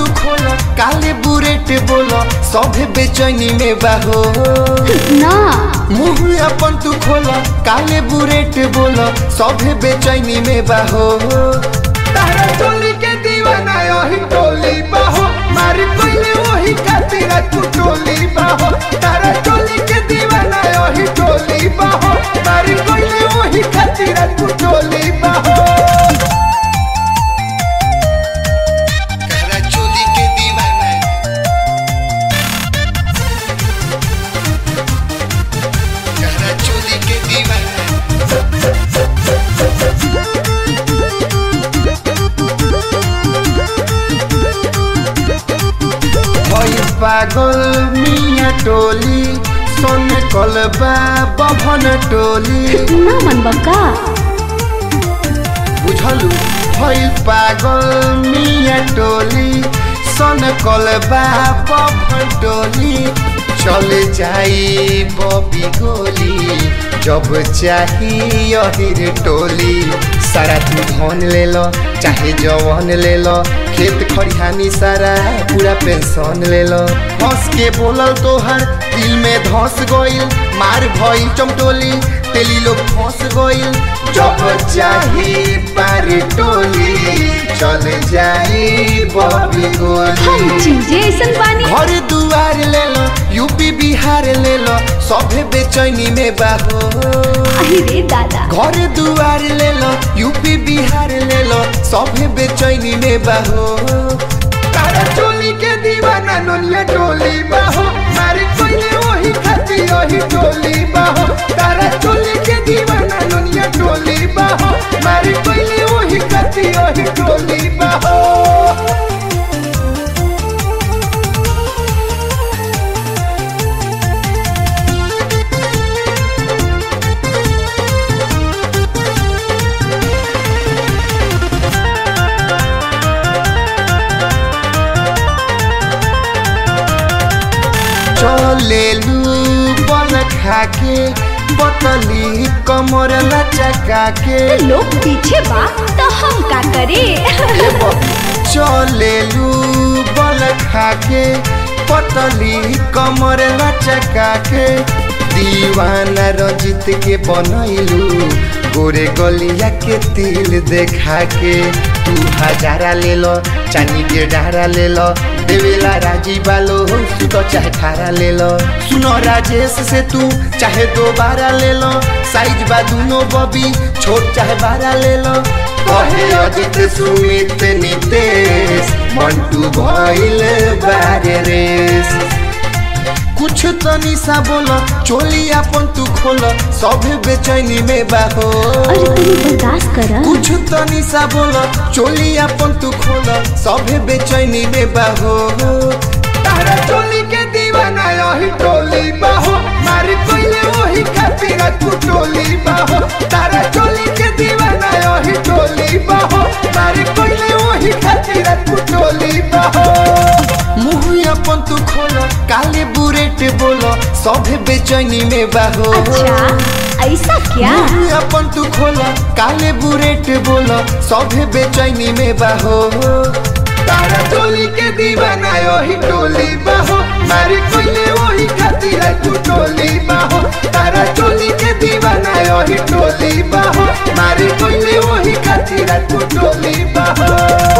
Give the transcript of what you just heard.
तू खोल काले बुरेट बोल सभे बेचैनी में बाहो ना मुंह अपन तू खोल काले बुरेट बोल सभे बेचैनी में बाहो तारा टोली के दीवाना यही टोली बाहो मारी कोइले वही खातिर तू टोली बाहो तारा टोली के दीवाना यही टोली बाहो मारी कोइले वही खातिर तू टोली बाहो तारा टोली के दीवाना तारा टोली के दीवाना भई पागल मिया टोली सोन कलबा बभन टोली ना मन बका बुझलु भई पागल मिया टोली सोन कलबा बभन टोली चले जाई बबी गोली जब चाही अहिर टोली सारा तू धन ले लो चाहे जवन ले लो खेत खरिहानी सारा पूरा पेंशन ले लो हंस के बोलल तोहर दिल में धस गइल मार भइल चमटोली तेली लोग फंस गइल जब चाही पार टोली चल जाई बबी हम गोली चीजें ऐसन बानी घर दुआर ले लो यूपी बिहार ले लो सभे बेचैनी में बाहो अहि रे दादा घर दुआर ले लो यूपी बिहार ले लो सभे बेचैनी में बाहो तारा टोली के दीवाना नोनिया टोली बाहो मारी कोइले वही खाती वही टोली बाहो तारा टोली के दीवाना नोनिया टोली बाहो मारी कोइले वही खाती वही टोली बाहो चलेलू बल खाके बतली कमर लचका के लोग पीछे बा तो हम का करे चलेलू बल खाके पतली कमर लचका के दीवाना रजित के बनैलू गोरे गलिया के तिल देखा के तू हजारा ले लो चानी के डारा ले लो देवेला राजी बालो सुत चाहे खारा ले लो सुनो राजेश से तू चाहे दोबारा ले लो साइज बा दूनो बबी छोट चाहे बारा ले लो कहे अजित सुमित नितेश मंटू भइल बारे रेस कुछ तनी सा बोलो चोली अपन तू खोलो सभे बेचैनी में बाहो अरे तनी बर्दाश्त कर कुछ तनी सा बोलो चोली अपन तू खोलो सभे बेचैनी में बाहो तारा चोली के दीवाना यही टोली बाहो मारी कोइले वही खातिर तू टोली बाहो तारा चोली के दीवाना यही टोली बाहो मारी कोइले वही खातिर तू टोली बाहो मुंह अपन तू खोलो काले बुरेट बोलो सभे बेचैनी में बाहो अच्छा ऐसा क्या मुंह अपन तू खोला काले बुरेट बोला सभे बेचैनी में बाहो तारा टोली के दीवाना यही टोली बाहो मारी कोइले वही खातिर तू टोली बाहो तारा टोली के दीवाना यही टोली बाहो मारी कोइले वही खातिर तू टोली बाहो